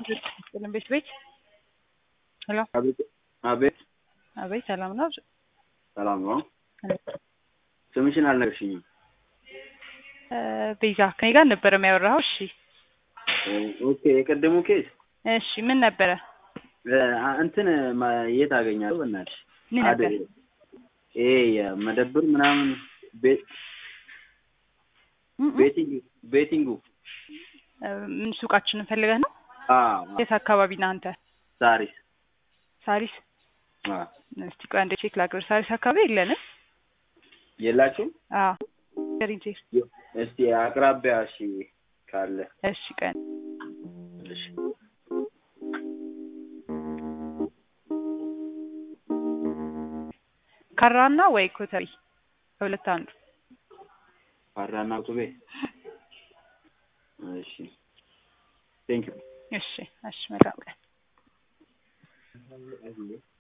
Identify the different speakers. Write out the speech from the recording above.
Speaker 1: ጥልን ቤት ቤት ሄሎ
Speaker 2: አቤት አቤት
Speaker 1: አቤት ሰላም ነው
Speaker 2: ሰላም ነው። ስምሽን አልነግርሽኝም።
Speaker 1: ቤዛ ከኔ ጋር ነበረ የሚያወራው እሺ
Speaker 2: ኦኬ የቀደሙ ኬስ
Speaker 1: እሺ ምን ነበረ
Speaker 2: እንትን ማ- የት አገኛለሁ? በእናትሽ
Speaker 1: ምን ነበር
Speaker 2: አደ- ይሄ የመደብር ምናምን ቤት
Speaker 1: እ- እ-
Speaker 2: ቤቲንግ ቤቲንጉ
Speaker 1: ምን ሱቃችንን ፈልገህ ነው
Speaker 2: አዎ
Speaker 1: የት አካባቢ ነህ አንተ
Speaker 2: ሳሪስ
Speaker 1: ሳሪስ
Speaker 2: አዎ
Speaker 1: እስቲ ቆይ አንዴ ቼክ ላድርግ ሳሪስ አካባቢ የለንም
Speaker 2: የላችሁም?
Speaker 1: አዎ ንገሪኝ ቼክ
Speaker 2: እስቲ አቅራቢያ እሺ ካለ
Speaker 1: እሺ ቀን
Speaker 2: እሺ
Speaker 1: ካራና ወይ ኮተሪ ከሁለት አንዱ
Speaker 2: ፓራና ቁቤ እሺ ቴንክ ዩ
Speaker 1: እሺ እሺ መልካም ቀን